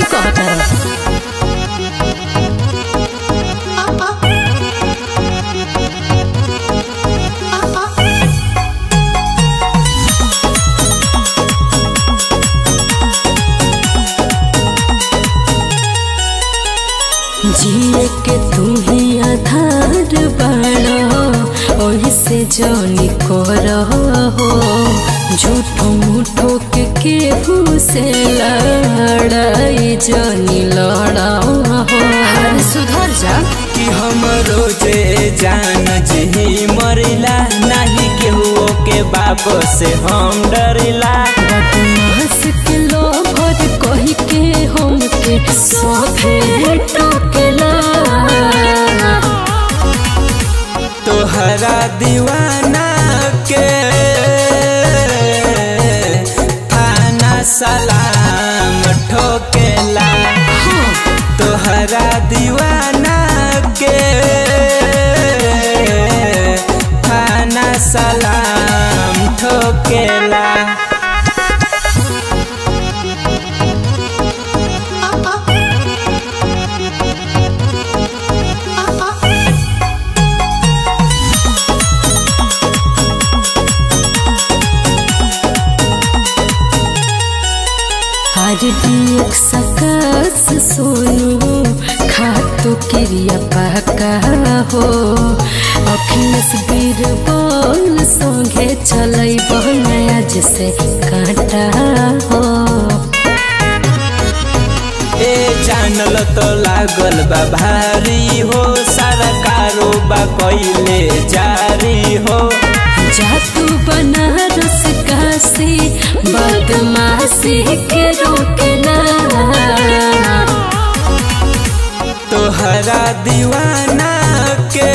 कहता रह जिए के तू ही आधार बड़ा ओही से जानी कर हो झूठो मूठो के केहू से लड़ाई जानी लड़ा हो अरे सुधर जा कि हम रोजे जान जही मरिला नहीं केहू के बाप से हम डरिला बदमाश के लोभर कही के हम के सोफे टोकेला तोहरा दीवाना के थाना सलाम ठोकेला तोहरा दीवाना के थाना सलाम ठोकेला हर एक सकस सोनू खातो क्रिया पका हो अखिलेश बीरबल संगे चलै नया जैसे कांटा हो ए जानल तो लागल बा भारी हो सारा कारोबा कइले जारी हो जा तू बनारस काशी बदमाशी के रोकना तोहरा दीवाना के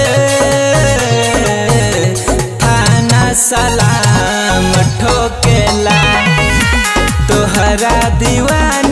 थाना सलाम ठोकेला तोहरा दीवाना